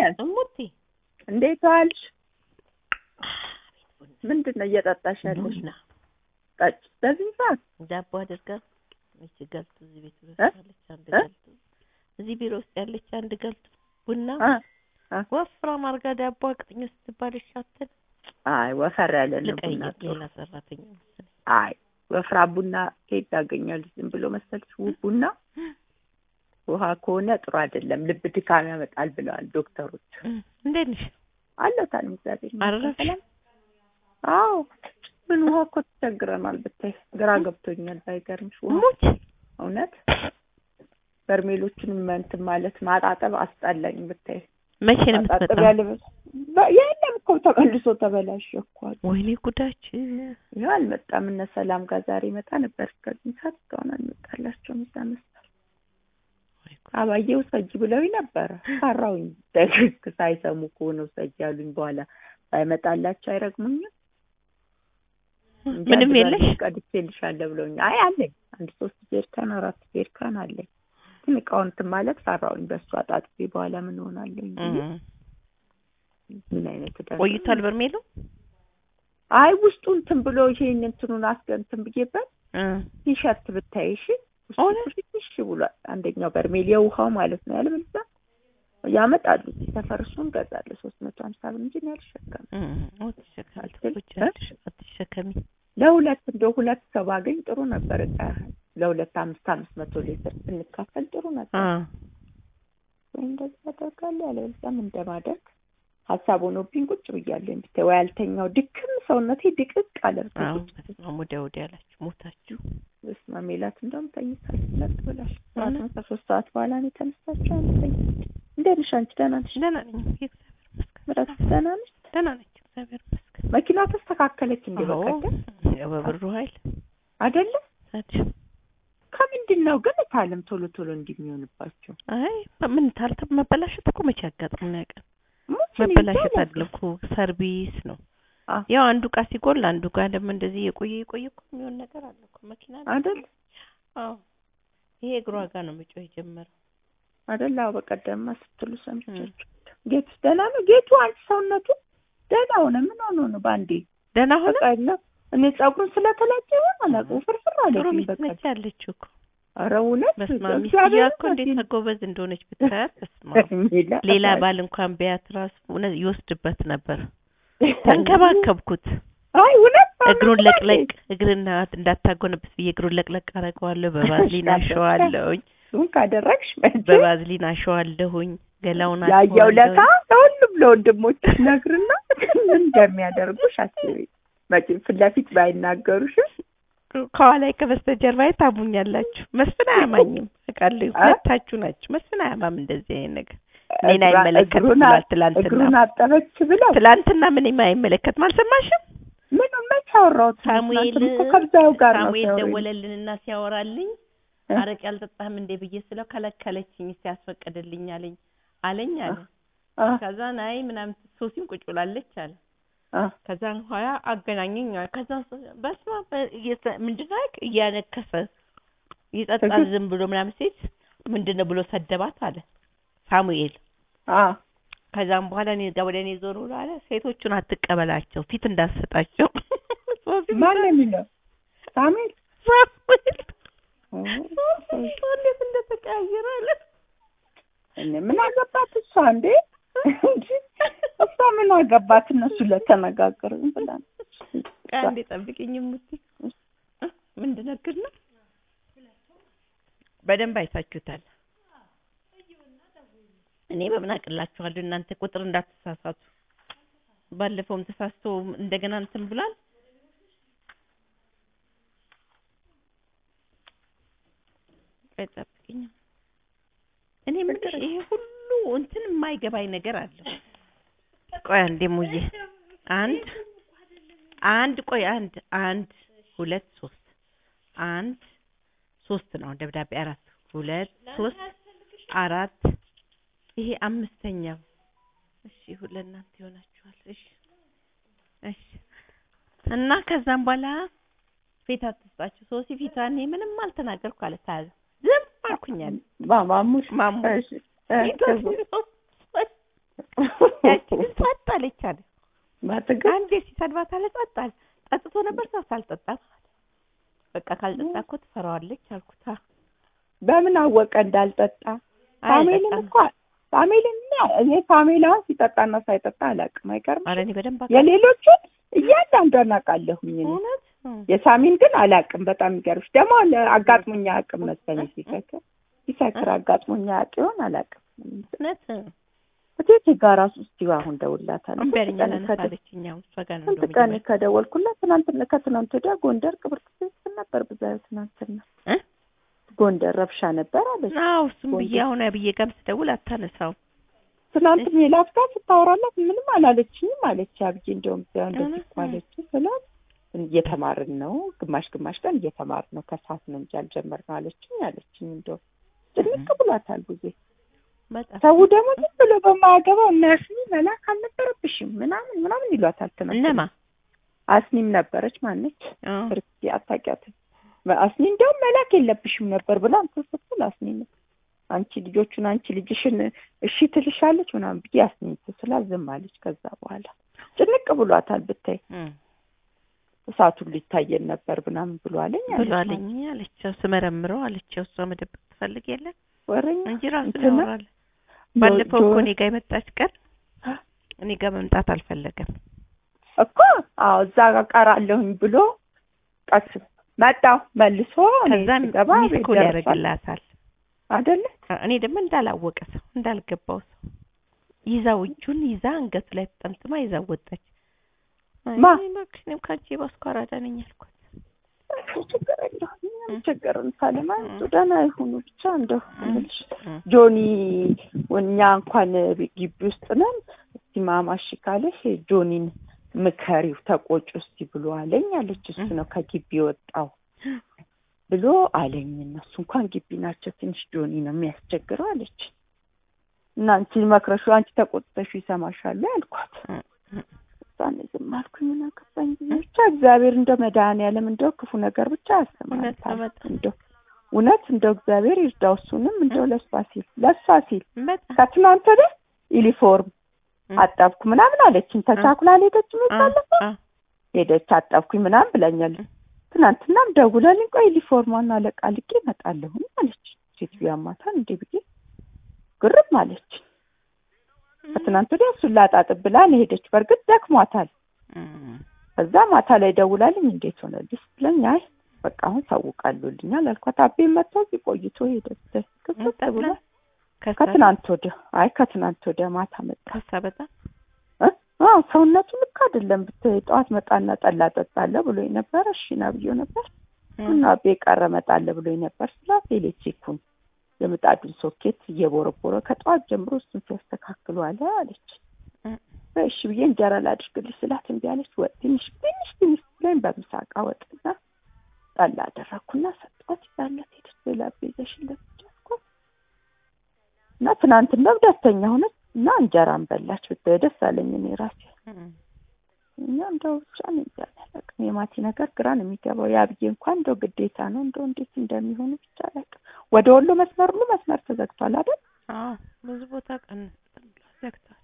ያዝ እሙቲ እንዴት ዋልሽ? ምንድን ነው እየጠጣሽ ያለሽ? ቡና ጠጭ በዚህ ሰዓት ዳቦ አድርጋ እቺ ገልቱ እዚህ ቤት ውስጥ እ? ያለች አንድ እ? ገልቱ እዚህ ቢሮ ውስጥ ያለች አንድ ገልቱ ቡና አ አ ወፍራም አድርጋ ዳቦ አቅጥኝ ስትባል ይሻተል አይ ወፈር ያለ ነው ቡና ልቀይር ጥሩ። ሌላ ሰራተኛ መሰለኝ አይ ወፍራ ቡና ከየት ታገኛለሽ? ዝም ብሎ መሰልሽ ውብ ቡና ውሃ ከሆነ ጥሩ አይደለም፣ ልብ ድካም ያመጣል ብለዋል ዶክተሮች። እም፣ እንዴት ነሽ አለታል እግዚአብሔር ይመስገን። አረፈሽ? ሰላም? አዎ ምን ውሃ እኮ ተቸግረናል ብታይ፣ ግራ ገብቶኛል ባይገርምሽ ውሃ ሙች እውነት በርሜሎቹንም እንትን ማለት ማጣጠብ አስጠላኝ ብታይ። መቼ ነው ማጣጠብ የምትመጣው ያለ የለም እኮ ተመልሶ ተበላሸ እኮ አሉ። ወይኔ ጉዳችን ይኸው አልመጣም። እነ ሰላም ጋር ዛሬ ይመጣ ነበር እስከዚህ ሰዓት እስካሁን አልመጣላቸውም። እዛ መስጠት ወይ ጉድ። አባዬ ውሰጂ ብለውኝ ነበረ። ፈራሁኝ ደግግ ሳይሰሙ ከሆነ ውሰጂ ያሉኝ። በኋላ ባይመጣላቸው አይረግሙኝም። እንጂ ምንም አንድ የለሽ በርሜል ቀድቼልሻለሁ ብለውኝ። አይ አለኝ አንድ ሶስት ጀሪካን አራት ጀሪካን አለኝ። ግን እቃውን እንትን ማለት ፈራሁኝ። በእሱ አጣጥቤ በኋላ ምን ሆናለሁኝ ብዬ እም። ምን አይነት ዕዳ ነው? ቆይቷል በርሜሉ አይ ውስጡ እንትን ብሎ ይሄን እንትኑን አስገንትን ብዬበት እ ቲሸርት ብታይ እሺ ውስጡ እውነት? ፍሽሽ ብሏል። አንደኛው በርሜል የውሃው ማለት ነው ያለበለዚያ ያመጣሉ ሰፈር እሱን ገዛለሁ ሶስት መቶ ሀምሳ ብር እንጂ እኔ አልሸከምም። እም፣ አትሸከሚ አትል- ትቆጫለሽ፣ አትሸከሚ ለሁለት እንደው ሁለት ሰው ባገኝ ጥሩ ነበር። እቃ ለሁለት አምስት አምስት መቶ ሊትር ስንካፈል ጥሩ ነበር። አ ወይ እንደዚህ አደርጋለሁ ያለበለዚያም እንደማደርግ ሀሳብ ሆኖብኝ ቁጭ ብያለሁ። ብታይ ወይ አልተኛው ድክም ሰውነቴ ድቅቅ አለ። ብታይ አዎ ቁጭ ብዬ። በስመ አብ ወዲያ ወዲያ አላችሁ ሞታችሁ በስመ አብ ሜላት እንደውም ተኝታለች ለጥ ብላሽ። ጠዋት እውነት? ከሶስት ሰዓት በኋላ ነው የተነሳችው። አንድ ተኝታለች። እንዴት ነሽ አንቺ? ደህና ነሽ? ደህና ነኝ እግዚአብሔር ይመስገን ምረት ደህና ነሽ? ደህና ነኝ እግዚአብሔር ይመስገን መኪና ተስተካከለች እንዴ? አዎ በቀደም ያው በብሩ ኃይል አይደለ? ታዲያ ከምንድን ነው ግን እታለም ቶሎ ቶሎ እንዲህ የሚሆንባቸው? አይ ምን ታልተ መበላሸት እኮ መቼ ያጋጥም ነው ያውቃል ሙች መበላሸት እኔ አይደለም እኮ ሰርቪስ ነው አ ያው አንዱ እቃ ሲጎል አንዱ ጋር ደግሞ እንደዚህ የቆየ የቆየ እኮ የሚሆን ነገር አለ እኮ መኪና ላይ። አይደል አዎ ይሄ እግሯ ጋር ነው መጮህ የጀመረው አይደል? አዎ በቀደምማ ስትሉ ሰምቻችሁ። ጌቱ ደህና ነው? ጌቱ አንቺ ሰውነቱ ደህና ሆነ? ምን ሆኖ ነው በአንዴ? ደህና ሆነ በቃ የለም እኔ ፀጉሩን ስለተላጨ ይሆን አላውቅም። ፍርፍር ጥሩ አለብኝ ሚስት በቃ። ነች ያለችው እኮ ኧረ እውነት በስመ አብ እግዚአብሔር ሚስትየዋ እኮ እንዴት ይመስገን። ጎበዝ እንደሆነች ብታያት በስመ አብ ሜላ- ሌላ ባል እንኳን ቢያት ራሱ እውነት ይወስድበት ነበር ተንከባከብኩት አይ እውነት እግሩን ለቅለቅ እግርና እንዳታጎነብስ ብዬ እግሩን ለቅለቅ አደርገዋለሁ በቫዝሊን አሸዋለሁኝ እሱን ካደረግሽ መቼም በቫዝሊን አሸዋለሁኝ ገላውን ያየው ለታ አሸዋለሁኝ ለሁሉም ለወንድሞች ነግርና ምን እንደሚያደርጉሽ አስቢ። መቼም ፊት ለፊት ባይናገሩሽም ከኋላ ከበስተጀርባዬ ታሙኛላችሁ መስፍን አያማኝም አውቃለሁ አ? ሁለታችሁ ናችሁ መስፍን አያማም እንደዚህ አይነት ነገር እኔን እግሯ- አይመለከትም እግሩን አ- ብሏል ትላንትና እግሩን አጠበች ብለው ትላንትና ምንም አይመለከትም አልሰማሽም ምን መች አወራሁት? ሳሙኤል ትናንትም እኮ ከብዛው ጋር ነው ሳሙኤል ሲያወሩኝ። ደወለልንና ሲያወራልኝ እ? አረቄ አልጠጣህም እንዴ ብዬ ስለው ከለከለችኝ ሲያስፈቅድልኝ አለኝ አለኝ አለ አ ከዛ ናይ ምናምን ሶሲም ቁጭ ብላለች አለ አ ከዛን ኋላ አገናኘኝ አለ ከዛ በስመ አብ እየተ- ምንድን ነው ያልክ? እያነከሰ ይጠጣል እግር- ዝም ብሎ ምናምን ሴት ምንድን ነው ብሎ ሰደባት አለ ሳሙኤል አ ከዛም በኋላ እኔ ጋር ወደ እኔ ዞር ብሎ አለ ሴቶቹን አትቀበላቸው ፊት እንዳሰጣቸው ሶሲ ማን ነው የሚለው? ሳሙኤል ሳሙኤል ኦ፣ እንዴት እንደተቀያየረ አለ እኔ ምን አገባት እሷ እንዴ? እንጂ እሷ ምን አገባት? እነሱ ለተነጋገሩ ብላ ነው። አንዴ ጠብቂኝ ሙቲ ምንድን ነው ግን ነው በደንብ አይታችሁታል እኔ በምን አቅላችኋለሁ እናንተ ቁጥር እንዳትሳሳቱ ባለፈውም ተሳስቶ እንደገና እንትን ብሏል ቆይ ጠብቂኝ እኔ የምልሽ ይሄ ሁሉ እንትን የማይገባኝ ነገር አለ ቆይ አንዴ ሙዬ አንድ አንድ ቆይ አንድ አንድ ሁለት ሶስት አንድ ሶስት ነው ደብዳቤ አራት ሁለት ሶስት አራት ይሄ አምስተኛው እሺ ሁሉ ለእናንተ ይሆናችኋል እሺ እሺ እና ከዛም በኋላ ፊት አትስጣችሁ ሶሲ ፊቷ እኔ ምንም አልተናገርኩ አለ ታያዘ ዝም አልኩኛል ማ- ማሙሽ ማሙ እሺ፣ እ፣ ፊቷ ከዛ- ያቺ ግን ጸጥ አለች አለ። ማትገ አንዴ ሲሰድባት አለ ጸጥ አለ። ጠጥቶ ነበር ሰው ሳልጠጣ በቃ ካልጠጣ እኮ ትፈራዋለች አልኩት። አ በምን አወቀ እንዳልጠጣ? ፋሚሊን አይጠጣም። እኮ ፋሚሊን እኔ ፋሚሊ አሁን ሲጠጣና ሳይጠጣ አላውቅም። አይገርም ኧረ እኔ በደንብ አውቃለሁ። የሌሎቹን እያንዳንዷን አውቃለሁኝ እኔ። እውነት እም። የሳሚን ግን አላውቅም። በጣም የሚገርምሽ ደግሞ ለ- አጋጥሞኝ አያውቅም መሰለኝ ሲሰክር ሲሰክር አጋጥሞኝ አያውቅ ይሆን አላውቅም። እውነት እቴቴ ጋር እራሱ እስኪ አሁን ደውልላታለሁ። እምቢ አለኝ ስንት ቀን ከደ- አላነሳለችኝ። አሁን እሷ ጋር ነው ስንት እንደውም ቀን የጀመረው። ከደወልኩላት ትናንትና ከትናንት ወዲያ ጎንደር ቅብርት ስትል ነበር ብዛዩ ትናንትና እ? ጎንደር ረብሻ ነበር አለች። አዎ እሱም ብዬ ጎንደር። አሁን ብዬ ጋርም ስደውል አታነሳውም። ትናንት ሜላት ጋር ስታወራላት ምንም አላለችኝም አለች። አብዬ እንደውም እዚያው እንደዚህ እውነት እኮ አለች ስላት እየተማርን ነው ግማሽ ግማሽ ቀን እየተማርን ነው ከሰዓት ነው እንጂ አልጀመርነው አለችኝ አለችኝ። እንደውም ጭንቅ ብሏታል ጊዜ በጣም ሰው ደግሞ ዝም ብሎ በማያገባው እና አስኒ መላክ አልነበረብሽም ምናምን ምናምን ይሏታል። ትናንት እነማ አስኒም ነበረች ማነች አዎ ክርስቲ አታውቂያትም። አስኒ እንደውም መላክ የለብሽም ነበር ብላ እንትን ስትል አስኒ ነው አንቺ ልጆቹን አንቺ ልጅሽን እሺ ትልሻለች ምናምን ብዬ አስኒ ስላ ዝም አለች። ከዛ በኋላ ጭንቅ ብሏታል ብታይ እም። እሳቱን ሊታየን ነበር ምናምን ብሏለኝ አለች። ብሏለኝ አለችው ስመረምረው አለችው እሷ መደበቅ ትፈልግ የለ ወሬኛ እንጂ ራሱ እንትና ያወራል። ባለፈው ጆ- እኮ እኔ ጋር የመጣች ቀን እኔ ጋር መምጣት አልፈለገም። እኮ አዎ እዛ ጋር ቀራለሁኝ ብሎ ቀስ መጣሁ መልሶ እኔ ከዛም ስገባ ሚስ ቤት ኮል ደርሷል ያደርግላታል። አይደለ እኔ ደግሞ እንዳላወቀ ሰው እንዳልገባው ሰው ይዛው እጁን ይዛ አንገቱ ላይ ተጠምጥማ ይዛው ወጣች። አይ ማ? እባክሽ እኔም ከአንቺ የባስኩ አራዳ ነኝ አልኳት። እሱ ችግር የለውም እም። ችግርን ሳለማ እም። ደህና ይሁኑ ብቻ እንደው እም። እምልሽ እም። ጆኒ እኛ እንኳን ግቢ ውስጥ ነን እስቲ ማማሽ ካለሽ ጆኒን ምከሪው ተቆጭ እስቲ ብሎ አለኝ አለች እሱ ነው ከግቢ የወጣው ብሎ አለኝ እነሱ እንኳን ግቢ ናቸው ትንሽ ጆኒ ነው የሚያስቸግረው አለች እና አንቺ መክረሹ አንቺ ተቆጥተሹ ይሰማሻል ያልኳት እም። እም። እዛኔ ዝም አልኩኝ ምን አገባኝ ብዬ ብቻ እግዚአብሔር እንደው መድኃኒዓለም እንደው ክፉ ነገር ብቻ እውነት ነው ያሰማል በጣም እንደው እውነት እንደው እግዚአብሔር ይርዳው እሱንም እንደው ለሷ ሲል ለሷ ሲል በጣም ከትናንት ወዲያ ዩኒፎርም እም። አጠብኩ ምናምን አለችኝ ተቻኩላ ሄደች አ- የሚባለፈው አ- ሄደች አጠብኩኝ ምናምን ብላኛለች ትናንትናም ደውላልኝ ቆይ ዩኒፎርሟን አለቃልቄ እመጣለሁኝ አለች ሴትዮ ያማታል እንዴ ብዬ ግርም አለች ከትናንት ወዲያ እሱን ላጣጥብ ብላ ነው ሄደች በእርግጥ ደክሟታል እም። ከዛ ማታ ላይ ደውላልኝ እንዴት ሆነልሽ ብለኝ አይ በቃ አሁን ታውቃሉልኛል አልኳት አቤ መጥቶ እዚህ ቆይቶ ሄደ ክፍት ብሎ ከሳ ከትናንት ወዲያ አይ ከትናንት ወዲያ ማታ መጣ ከሳ በጣም እ? አዎ ሰውነቱ ልክ አይደለም ብታይ ጠዋት መጣና ጠላ ጠጣለሁ ብሎኝ ነበር እሺ ና ብዬው ነበር እም። እና አቤ ቀረ እመጣለሁ ብሎኝ ነበር ስላት ኤሌክትሪኩን የምጣዱን ሶኬት እየቦረቦረ ከጠዋት ጀምሮ እሱን ሲያስተካክሉ አለ አለች እም። እሺ ብዬ እንጀራ ላድርግልሽ ስላት እምቢ አለች ወጥ ትንሽ ትንሽ ትንሽ ብላኝ በምሳቃ ወጥና ጠላ አደረግኩና ሰጧት ይዛለት ሄደች ሌላ ቤዘሽለት ቻልኳት እና ትናንትና ደስተኛ ሆነች እና እንጀራን በላች ብታይ ደስ አለኝ እኔ ራሴ እም። እኛ እንደው ብቻ ነው ያላቅም የማቲ ነገር ግራ ነው የሚገባው። የአብዬ እንኳን እንደው ግዴታ ነው እንደው እንዴት እንደሚሆኑ ብቻ አላውቅም። ወደ ወሎ መስመር ሁሉ መስመር ተዘግቷል አይደል? አዎ ብዙ ቦታ ቀን ዘግተዋል።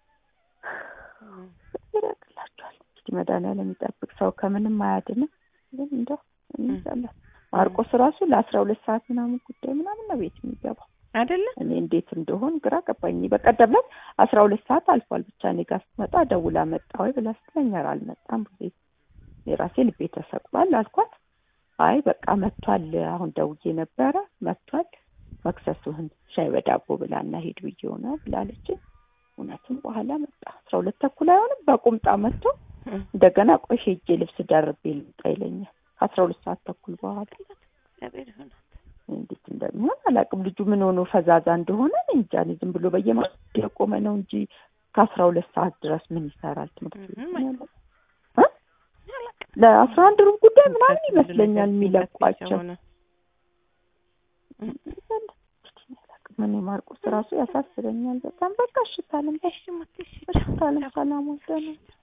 እም። ይረቅላቸዋል። እንግዲህ መድኃኒዓለም የሚጠብቅ ሰው ከምንም አያድንም። ግን እንደው እኔ እም። እንጃ ማርቆስ ራሱ ለአስራ ሁለት ሰዓት ምናምን ጉዳይ ምናምን ነው ቤት የሚገባው። አይደለ እኔ እንዴት እንደሆን ግራ ገባኝ። በቀደም ዕለት አስራ ሁለት ሰዓት አልፏል። ብቻ እኔ ጋር ስትመጣ ደውላ መጣ ወይ ብላ ስትለኝ ኧረ አልመጣም ብዬ የራሴ ልቤ ተሰቅሏል አልኳት። አይ በቃ መጥቷል፣ አሁን ደውዬ ነበረ መጥቷል፣ መክሰሱህን ሻይ በዳቦ ብላና ሂድ ብዬው ነው ብላለች። እውነትም በኋላ መጣ። አስራ ሁለት ተኩል አይሆንም በቁምጣ መጥቶ እም። እንደገና ቆይ ሄጄ ልብስ ደርቤ ልምጣ ይለኛል። ከአስራ ሁለት ሰዓት ተኩል በኋላ እግዚአብሔር ይሆናል። እንዴት እንደሚሆን አላውቅም። ልጁ ምን ሆኖ ፈዛዛ እንደሆነ እኔ እንጃ። እኔ ዝም ብሎ በየማ የቆመ ነው እንጂ ከአስራ ሁለት ሰዓት ድረስ ምን ይሰራል ትምህርት ቤት ምንም ነው ያለው? እ? ለአስራ አንድ ሩብ ጉዳይ ምናምን ይመስለኛል የሚለቋቸው። ምን ማርቆስ ራሱ ያሳስበኛል በጣም። በቃ እሽታለም እሺ ሞት እሺ እሽታለም ሰላም ወደነ